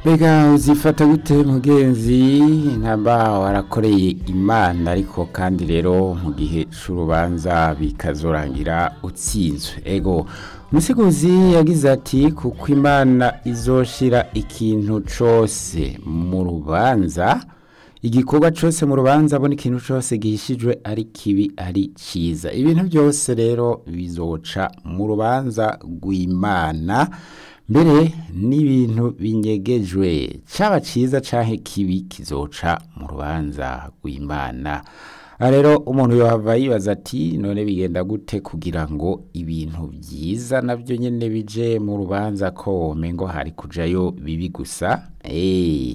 mbega uzifata gute mugenzi ntamba warakoreye imana ariko kandi rero mu gihe c'urubanza bikazorangira utsinzwe ego umusiguzi yagize ati kuko imana izoshira ikintu cose mu rubanza igikorwa cose mu rubanza abona ikintu cose gihishijwe ari kibi ari ciza ibintu byose rero bizoca mu rubanza rw'imana mbere n'ibintu binyegejwe caba ciza canke kibi kizoca mu rubanza rw'imana aha rero umuntu yohava yibaza ati none bigenda gute kugira ngo ibintu vyiza navyo nyene bije mu rubanza ko womengo hari kujayo bibi gusa Eh,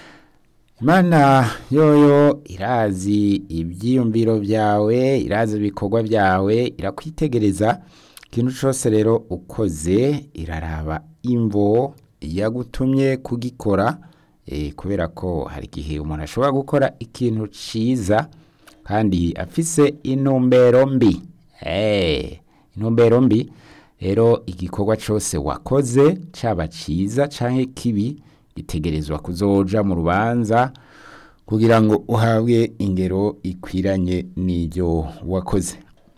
imana yoyo irazi ivyiyumviro vyawe irazi ibikorwa vyawe irakwitegereza ikintu cose rero ukoze iraraba imvo yagutumye kugikora eh, kubera ko hari igihe umuntu ashobora gukora ikintu ciza kandi afise intumbero mbi Eh, intumbero mbi rero igikorwa cose wakoze caba ciza canke kibi gitegerezwa kuzoja mu rubanza kugira ngo uhabwe ingero ikwiranye n'iryo wakoze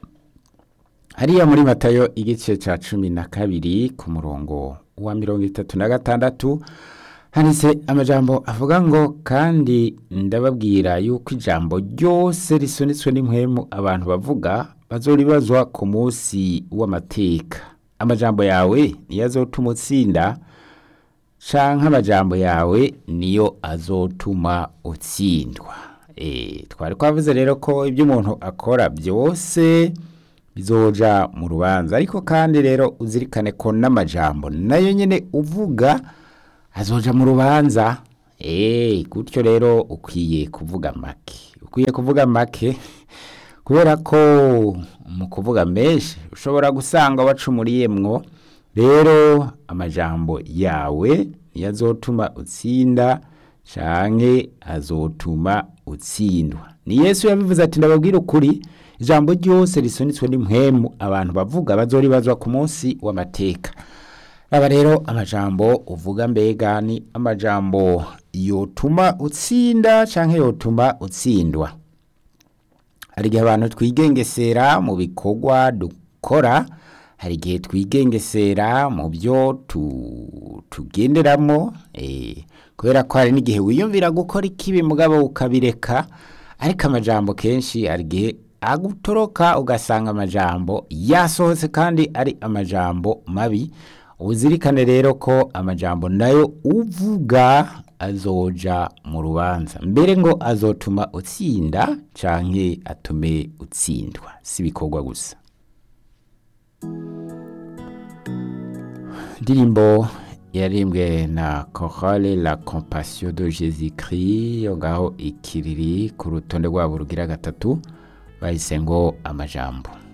hariya muri matayo igice ca cumi na kabiri ku murongo wa mirongo itatu na gatandatu handitse amajambo avuga ngo kandi ndababwira yuko ijambo ryose risunitswe n'impwemu abantu bavuga bazoribazwa ku munsi w'amateka amajambo yawe niyo azotuma utsinda canke amajambo yawe niyo azotuma utsindwa e, twari twavuze rero ko ibyo umuntu akora byose bizoja mu rubanza ariko kandi rero uzirikane ko n'amajambo nayo nyene uvuga azoja mu rubanza eh gutyo rero ukwiye kuvuga make ukwiye kuvuga make kubera ko mu kuvuga menshi ushobora gusanga wacumuriyemwo rero amajambo yawe niyo azotuma utsinda canke azotuma utsindwa ni yesu yabivuze ati ndababwira ukuri ijambo ryose risunitswe n'impwemu abantu bavuga bazoribazwa ku munsi w'amateka aba rero amajambo uvuga mbega ni amajambo yotuma utsinda canke yotuma utsindwa hari igihe abantu twigengesera mu bikorwa dukora hari igihe twigengesera mu byo tu- tugenderamo eh, kubera ko hari n'igihe wiyumvira gukora ikibi mugabo ukabireka ariko amajambo kenshi hari igihe agutoroka ugasanga amajambo yasohotse kandi ari amajambo mabi uzirikane rero ko amajambo nayo uvuga azoja mu rubanza mbere ngo azotuma utsinda canke atume utsindwa si ibikorwa gusa indirimbo yarimbwe na chorale la compassion de jésus christ yo ngaho ikiriri ku rutonde rwabo rugira gatatu bahise ngo amajambo